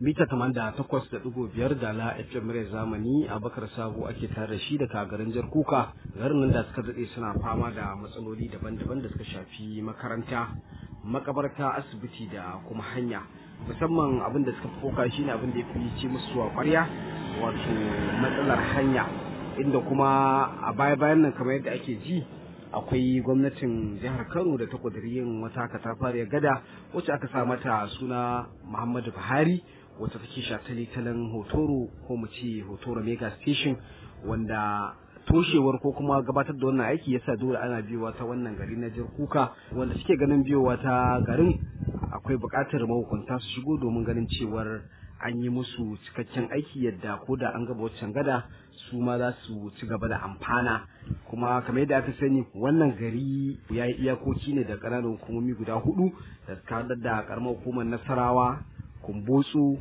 mita da takwas da ɗigo biyar da la FM Rai Zamani a Bakar Sabo ake tare da shi daga garin Jar Kuka garin nan da suka daɗe suna fama da matsaloli daban-daban da suka shafi makaranta makabarta asibiti da kuma hanya musamman abin da suka foka shine abin da ya fi ci musu a ƙwarya wato matsalar hanya inda kuma a baya-bayan nan kamar yadda ake ji akwai gwamnatin jihar kano da ta yin wata katafariyar gada wacce aka sa mata suna muhammadu buhari wacce take shataletalen hotoro ko mu ce hotoro mega station wanda toshewar ko kuma gabatar da wannan aiki yasa dole ana biyowa ta wannan gari na jar kuka wanda suke ganin biyowa ta garin akwai buƙatar mahukunta su shigo domin ganin cewar an yi musu cikakken aiki yadda ko da an gaba waccan gada su ma za su ci gaba da amfana kuma kamar yadda aka sani wannan gari ya yi iyakoki ne da ƙananan hukumomi guda hudu da suka da karamar hukumar nasarawa kumbotsu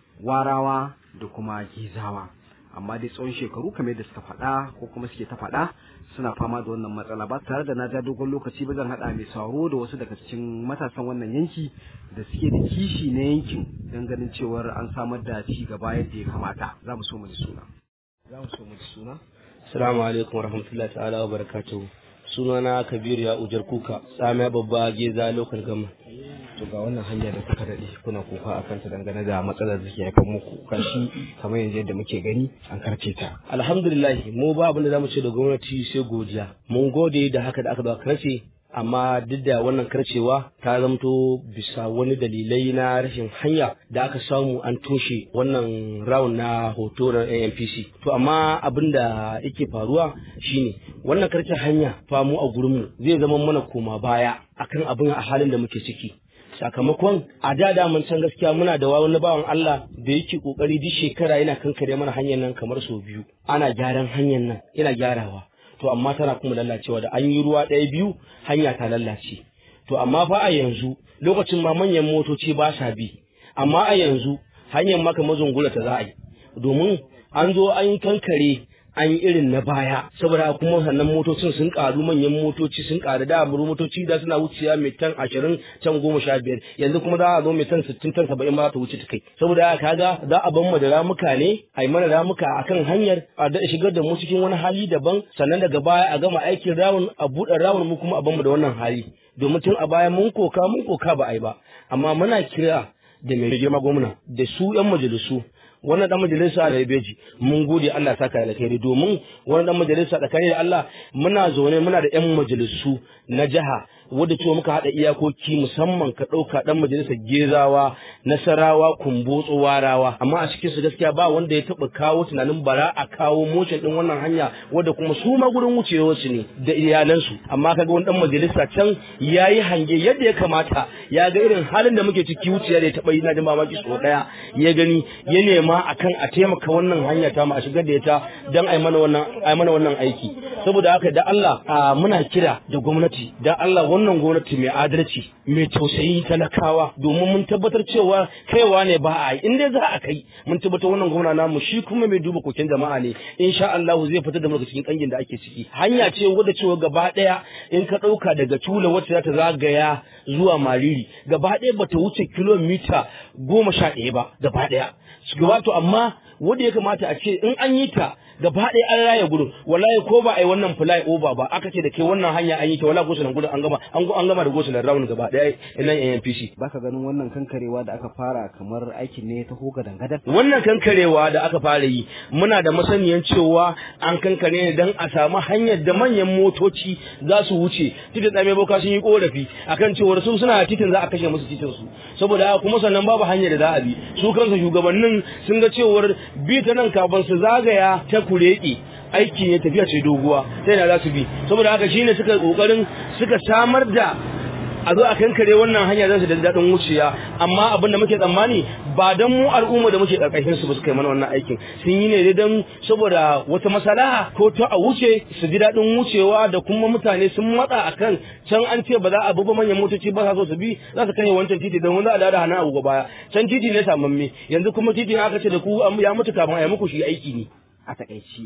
warawa da kuma gizawa amma dai tsawon shekaru kamar yadda suka faɗa ko kuma suke ta faɗa suna fama da wannan matsala ba tare da na ja dogon lokaci ba zan haɗa mai sauro da wasu daga cikin matasan wannan yanki da suke da kishi na yankin don ganin cewar an samar da ci gaba yadda ya kamata za mu so mu ji suna za mu so mu ji suna assalamu alaikum warahmatullahi ta'ala wa barakatuhu sunana kabiru ya ujar kuka tsamiya babba geza lokal gama to ga wannan hanya da kuka daɗe kuna kuka a kanta dangane da matsalar da ke haifar muku kashi kamar yanzu yadda muke gani an karce ta alhamdulillah mu ba abin da zamu ce da gwamnati sai godiya mun gode da haka da aka ba karce amma duk da wannan karcewa ta zamto bisa wani dalilai na rashin hanya da aka samu an toshe wannan round na hoto na ANPC to amma abin da yake faruwa shine wannan karcin hanya famu a gurinmu zai zama mana koma baya akan abin a halin da muke ciki sakamakon a da da mun san gaskiya muna da wani bawan Allah da yake kokari duk shekara yana kankare mana hanyar nan kamar sau biyu ana gyaran hanyar nan yana gyarawa to amma tana kuma lalacewa da an yi ruwa ɗaya biyu hanya ta lalace to amma fa a yanzu lokacin ma manyan motoci ba sa bi amma a yanzu hanyar maka mazungula ta za a yi domin an zo an kankare an yi irin na baya saboda kuma sannan motocin sun karu manyan motoci sun karu da buru motoci da suna wuciya mai tan ashirin tan goma sha biyar yanzu kuma za a zo mai tan sittin tan saba'in ba ta wuce ta kai saboda kaga za a ban mu da ramuka ne a yi mana ramuka akan hanyar a da shigar da mu cikin wani hali daban sannan daga baya a gama aikin rawun a buɗe rawun mu kuma a ban mu da wannan hali domin tun a baya mun koka mun koka ba a yi ba amma muna kira da mai girma gwamna da su 'yan majalisu wannan dan majalisa da beji mun gode Allah saka alkhairi domin wannan dan majalisa tsakani da Allah muna zaune muna da yan majalisu na jiha wadda cewa muka hada iyakoki musamman ka dauka dan majalisar gezawa nasarawa kumbotso warawa amma a cikin su gaskiya ba wanda ya taba kawo tunanin bara a kawo motion din wannan hanya wadda kuma su ma gurin wucewar su ne da iyalansu amma kaga wani dan majalisa can yayi hange yadda ya kamata ya ga irin halin da muke ciki wuciya da ya taba yi na jin mamaki so daya ya gani ya nema akan a taimaka wannan hanya ta mu a shigar da ita dan ai mana wannan ai mana wannan aiki saboda haka da Allah muna kira da gwamnati da Allah wannan gwamnati mai adalci mai tausayi talakawa domin mun tabbatar cewa kaiwa ne ba a yi in dai za a kai mun tabbatar wannan gwamna namu shi kuma mai duba koken jama'a ne insha Allah zai fitar da mu daga cikin kangin da ake ciki hanya ce wadda cewa gaba daya in ka dauka daga tula wacce za ta zagaya zuwa mariri gaba daya bata wuce kilomita goma sha ɗaya ba gaba daya wato amma wanda ya kamata a ce in an yi ta gaba ɗaya an raya gudun wallahi ko ba a yi wannan fly over ba aka ce da ke wannan hanya an yi ta wallahi gosulan gudun an gama an gama da gosulan round gaba ɗaya nan NPC baka ganin wannan kankarewa da aka fara kamar aikin ne ta hoga dangadar wannan kankarewa da aka fara yi muna da masaniyan cewa an kankare ne dan a samu hanyar da manyan motoci za su wuce titin tsame boka sun yi korafi akan cewar su suna titin za a kashe musu titin su saboda kuma sannan babu hanyar da za a bi su kansu shugabannin sun ga cewar bi ta nan kafin su zagaya ta kureki aiki ne tafiya ce doguwa sai na za su bi saboda haka shine suka kokarin suka samar da a zo a kankare wannan hanya za su da daɗin wuciya amma abin da muke tsammani ba don mu al'umma da muke ƙarƙashin su ba su kai mana wannan aikin sun yi ne don saboda wata masalaha ko ta a wuce su ji daɗin wucewa da kuma mutane sun matsa akan can an ce ba za a bi ba manyan motoci ba sa so su bi za su kai wancan titi don za a dada hannun agogo baya can titi ne samamme yanzu kuma titi aka ce da ku ya mutu kafin a yi muku shi aiki ne a takaici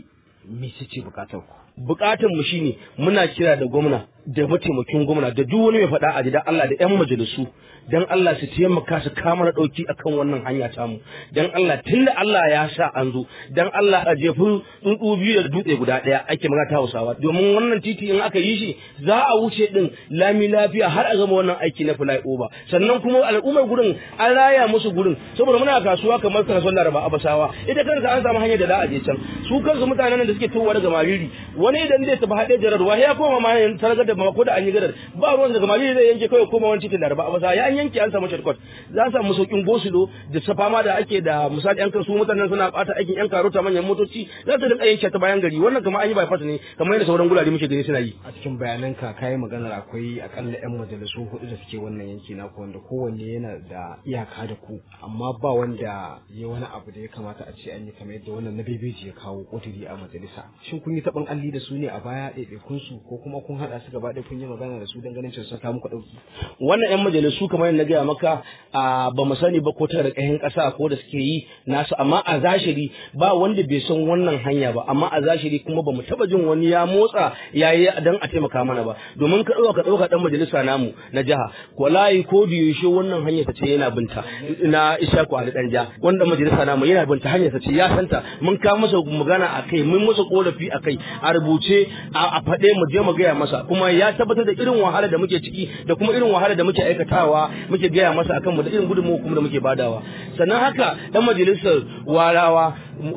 me ce bukatar ku bukatar mu shine muna kira da gwamna da mataimakin gwamna da duk wani mai faɗa a da Allah da yan majalisu dan Allah su taimaka su kama na ɗauki akan wannan hanya tamu dan Allah tunda Allah ya sa an zo dan Allah a jefi tsuntsu biyu da dutse guda ɗaya ake magana ta Hausawa domin wannan titi in aka yi shi za a wuce din lami lafiya har a gama wannan aiki na fly over sannan kuma al'ummar gurin an raya musu gurin saboda muna kasuwa kamar kasuwar Laraba Abasawa ita kansa an samu hanyar da za a je can su kansu mutanen da suke towa daga Mariri wani idan zai tafi haɗe jarar wa ya koma ma yin targar da ko da an yi gadar ba ruwan daga Mariri zai yanke kawai koma wani titin Laraba Abasawa ya an yanke an samu shortcut za a samu saukin gosulo da safama da ake da misali yan kasu mutanen suna bata aikin yan karota manyan motoci za su rika yanke ta bayan gari wannan kamar an yi bypass ne kamar yadda sauran gurare muke gani suna yi a cikin bayananka kayi maganar akwai akalla yan majalisu hudu da suke wannan yanki naku wanda kowanne yana da iyaka da ku amma ba wanda ya wani abu da ya kamata a ce an yi kamar yadda wannan na bebeji ya kawo kuduri a majalisa shin kun yi taɓin alli da su ne a baya ɗaiɗaikun su ko kuma kun haɗa su gaba ɗaya kun yi magana da su don ganin cewa ta muku ɗauki wannan yan majalisu kamar yadda na gaya maka a ba mu sani ba ko ta da ƙahin ƙasa ko da suke yi nasu amma a zashiri ba wanda bai san wannan hanya ba amma a zashiri kuma ba mu taɓa jin wani ya motsa ya yi don a taimaka mana ba domin ka ɗauka ka ɗauka ɗan majalisa namu na jiha wallahi ko da yaushe wannan hanyar ta ce yana binta na Ishaku Ali Danja wanda majalisa namu yana binta hanyar ta ce ya santa mun ka masa magana a kai mun masa korafi a kai a rubuce a faɗe mu je mu gaya masa kuma ya tabbatar da irin wahala da muke ciki da kuma irin wahala da muke aikatawa muke gaya masa akan mu da irin gudunmawa kuma da muke badawa sannan haka dan majalisar warawa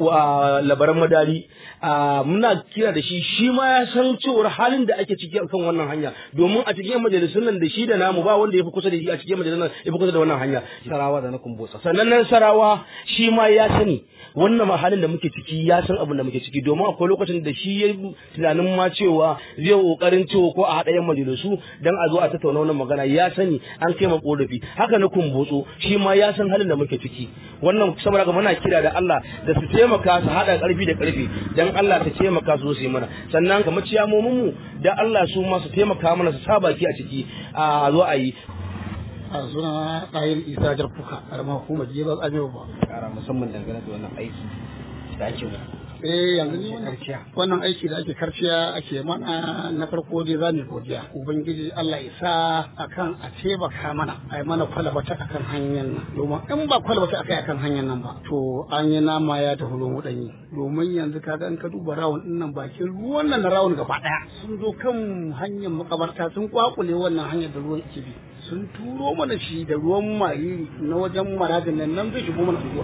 labaran madari muna kira da shi shi ma ya san cewar halin da ake ciki akan wannan hanya domin a cikin majalisun nan da shi da namu ba wanda ya fi kusa da shi a cikin majalisun nan ya fi kusa da wannan hanya sarawa da na kumbotsa sannan nan sarawa shi ma ya sani wannan ma halin da muke ciki ya san abin da muke ciki domin akwai lokacin da shi ya tunanin ma cewa zai kokarin cewa ko a haɗa yan majalisu dan a zo a tattauna wannan magana ya sani an kai ma korafi haka na kumbotso shi ma ya san halin da muke ciki wannan saboda ga muna kira da Allah da su taimaka su haɗa ƙarfi da ƙarfi dan Allah ta taimaka su su yi mana sannan kamar ciyamomin mu da Allah su ma su taimaka mana su sa baki a ciki a zo a yi a suna ɗayin isa jarfuka a ramar hukumar jeba tsamewa ba kara musamman dangane da wannan aiki da ake eh yanzu ne wannan aiki da ake karciya ake mana na farko dai za mu godiya ubangiji Allah ya sa akan a taimaka mana a yi mana kwalabata akan hanyar nan domin in ba kwalabata akai akan hanyar nan ba to an yi nama ya tafi ruwan wudanyi domin yanzu kaga in ka duba rawun din nan bakin ruwan nan na rawun gaba daya sun zo kan hanyar makabarta sun kwakule wannan hanyar da ruwan ke bi sun turo mana shi da ruwan mariri na wajen maradin nan nan zai shigo mana unguwa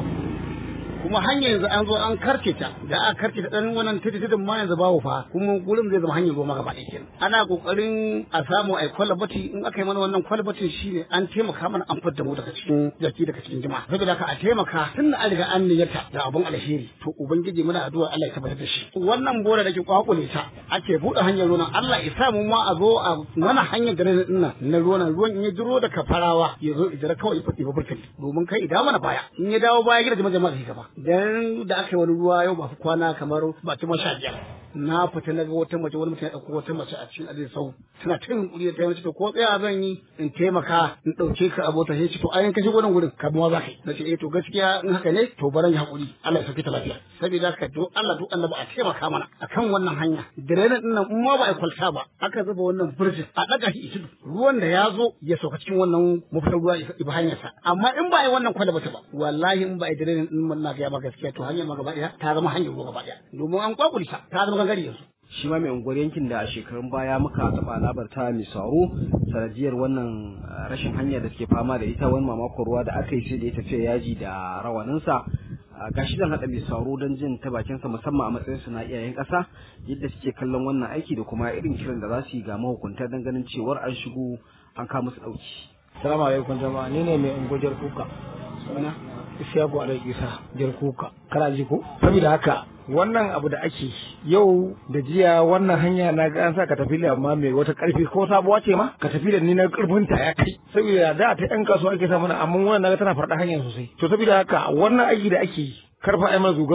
kuma hanyar yanzu an zo an karce ta da aka karce ta dan wannan titi titin ma yanzu babu fa kuma gurin zai zama hanyar ruwa gaba ɗaya kenan ana kokarin a samu ai kwalbati in aka yi mana wannan kwalbatin shine an taimaka mana an fitar da mu daga cikin jaki daga cikin jama'a saboda haka a taimaka tun da an riga an niyyata da abun alheri to ubangiji muna addu'a Allah ya tabbatar da shi wannan bora da ke kwakule ta ake buɗe hanyar ruwan Allah ya sa mu ma a zo a mana hanyar da nan na ruwan ruwan in ya jiro da kafarawa ya zo idara kawai ya fadi ba burkali domin kai idan mana baya in ya dawo baya gida jama'a jama'a gaba dan da aka yi wani ruwa yau ba fi kwana kamar ba ta masha biyar na fita na ga wata mace wani mutum ya ɗauko wata mace a cikin adin sau tana ta yin kuri da ta mace to ko tsaya zan yi in taimaka in ɗauke ka abota sai ce to ayin kashe gudun gurin ka ma za ka yi na ce eh to gaskiya in haka ne to baran yi haƙuri Allah ya sauke ta lafiya saboda haka to Allah to Allah ba a taimaka mana akan wannan hanya direnin din nan in ma ba a kwalta ba aka zuba wannan burjin a ɗaga shi itudu ruwan da ya zo ya sauka cikin wannan mafitar ruwa ibi hanyarsa amma in ba a yi wannan kwalba ta ba wallahi in ba a yi direnin din nan na ga ba gaskiya to hanyar ma gaba ɗaya ta zama hanyar ruwa gaba ɗaya domin an kwakulta ta zama gangare yanzu shi ma mai unguwar yankin da a shekarun baya muka taɓa labarta mai sauro sanadiyar wannan rashin hanya da suke fama da ita wani mamakon ruwa da aka yi sai da ya tafiya yaji da rawaninsa gashi zan haɗa mai sauro don jin ta bakinsa musamman a matsayin su na iyayen ƙasa yadda suke kallon wannan aiki da kuma irin kiran da za su yi ga mahukunta don ganin cewar an shigo an kawo musu ɗauki. Salamu alaikum jama'a ni ne mai unguwar kuka. Suna Isiyaku Alai Isa jar kuka. Kana ji ko? Saboda haka wannan abu da ake yau da jiya wannan hanya na ga an sa ka tafi amma mai wata karfi ko sabuwa ce ma ka tafi da ni na karfin ta ya kai saboda da ta yan kasuwa ake sa mana amma wannan naga tana farda hanya sosai to saboda haka wannan aiki da ake karfa ai zugar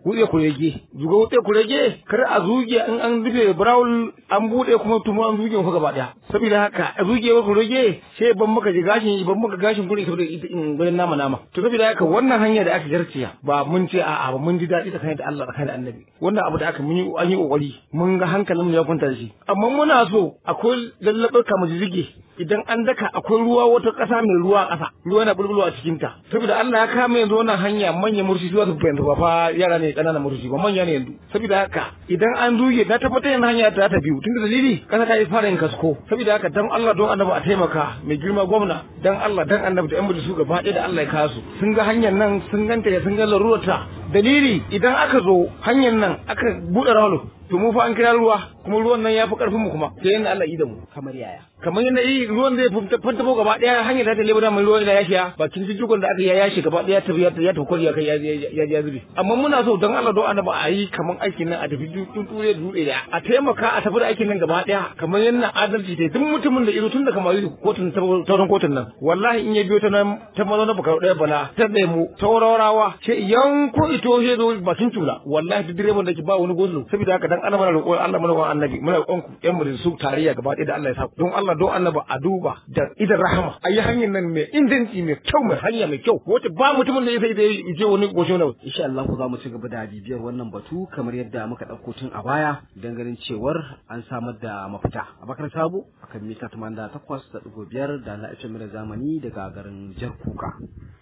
wutse kurege zuga wutse kurege kar a zuge in an rufe brown an bude kuma tumu an zuge ku gaba daya saboda haka a zuge wa kurege sai ban maka ji gashin ban maka gashin gurin saboda in gurin nama nama to saboda haka wannan hanya da aka garciya ba mun ce a'a ba mun ji daɗi tsakanin da Allah tsakanin da annabi wannan abu da aka mun yi an yi kokari mun ga hankalin mu ya kwanta da shi amma muna so akwai lallabar kamar jirgi idan an daka akwai ruwa wata ƙasa mai ruwa a ƙasa ruwa na bulbulwa a cikin ta saboda Allah ya kama yanzu wannan hanya manyan murshi zuwa su fahimta ba fa yara ne ƙananan murshi ba manya ne yanzu saboda haka idan an zuge na tabbatar yana hanya ta ta biyu tun da dalili ƙasa ta yi fara yin kasko saboda haka dan Allah don annabi a taimaka mai girma gwamna dan Allah dan annabi da yan majalisu gaba ɗaya da Allah ya kasu sun ga hanyar nan sun ganta ya sun ga larurarta dalili idan aka zo hanyar nan aka buɗe rawalo to mu fa an kira ruwa kuma ruwan nan ya fi karfin mu kuma sai yanda Allah yi da mu kamar yaya kamar yadda yi ruwan zai fanta ko gaba daya hanyar da ta lebo da mai ruwan da ya shiya bakin jijjigon da aka ya yashi gaba daya ta ya ta kwari ya kai ya ya zube amma muna so don Allah don annabi a yi kamar aikin nan a tafi tuture da dutse da a taimaka a tafi da aikin nan gaba daya kamar yadda adalci ta duk mutumin da ido tun da kamar kotun tauran kotun nan wallahi in ya biyo ta nan ta mazo na bukar daya bala ta mu taurawa ce yanko ito shi zo bakin tula wallahi duk direban da ke ba wani gosulo saboda haka dan Allah mana roƙon Allah mana roƙon annabi muna roƙon ku yan mu su tarayya gaba ɗaya da Allah ya sa don Allah don annaba a duba da idan rahama a yi hanyar nan mai inganci mai kyau mai hanya mai kyau wacce ba mutumin da ya sai da ya je wani goshe na insha Allah ku za mu ci gaba da bibiyar wannan batu kamar yadda muka ɗauko tun a baya don ganin cewar an samar da mafita abakar sabo akan mita 88.5 da na zamani daga garin jar kuka